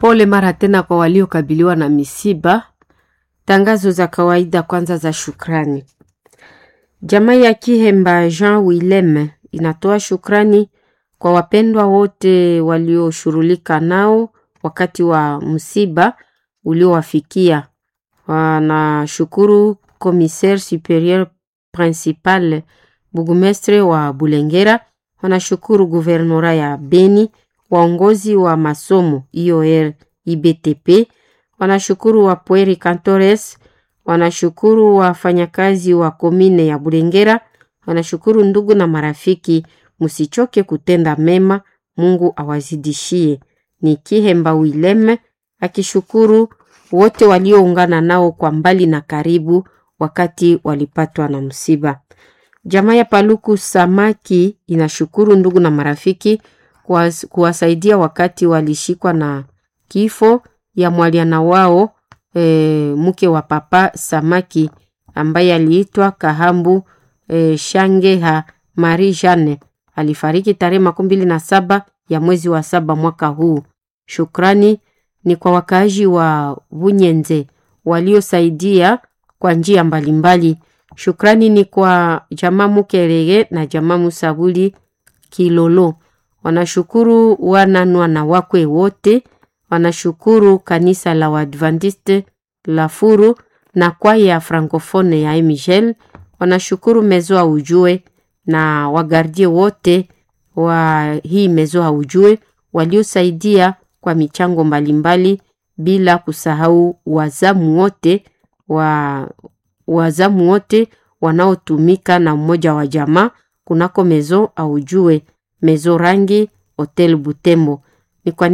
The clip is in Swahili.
Pole mara tena kwa waliokabiliwa na misiba. Tangazo za kawaida kwanza za shukrani. Jamaa ya Kihemba Jean Willem inatoa shukrani kwa wapendwa wote walioshughulika nao wakati wa msiba uliowafikia. Wanashukuru Commissaire Superieur Principal Burgomestre wa Bulengera, wanashukuru guvernora ya Beni, waongozi wa masomo IOR IBTP, wanashukuru wa Pueri Cantores, wanashukuru wafanyakazi wa komine ya Bulengera, wanashukuru ndugu na marafiki. Msichoke kutenda mema, Mungu awazidishie. Ni Kihemba Wileme akishukuru wote walioungana nao kwa mbali na karibu wakati walipatwa na msiba. Jamaa ya Paluku Samaki inashukuru ndugu na marafiki kuwas, kuwasaidia wakati walishikwa na kifo ya mwaliana wao e, mke wa Papa Samaki ambaye aliitwa Kahambu e, Shangeha Marie Jeanne alifariki tarehe makumi mbili na saba ya mwezi wa saba mwaka huu. Shukrani ni kwa wakaaji wa Bunyenze waliosaidia kwa njia mbalimbali. Shukrani ni kwa jamaa Mukerege na jamaa Musabuli Kilolo. Wanashukuru wananwa na wakwe wote, wanashukuru kanisa la Waadventiste la Furu na kwaya ya Francofone ya Michel, wanashukuru mezo ya ujue na wagardie wote wa hii mezo ya ujue waliosaidia kwa michango mbalimbali, bila kusahau wazamu wote wa wazamu wote wanaotumika na mmoja wa jamaa kunako mezo aujue mezo rangi hotel Butembo. Ni kwa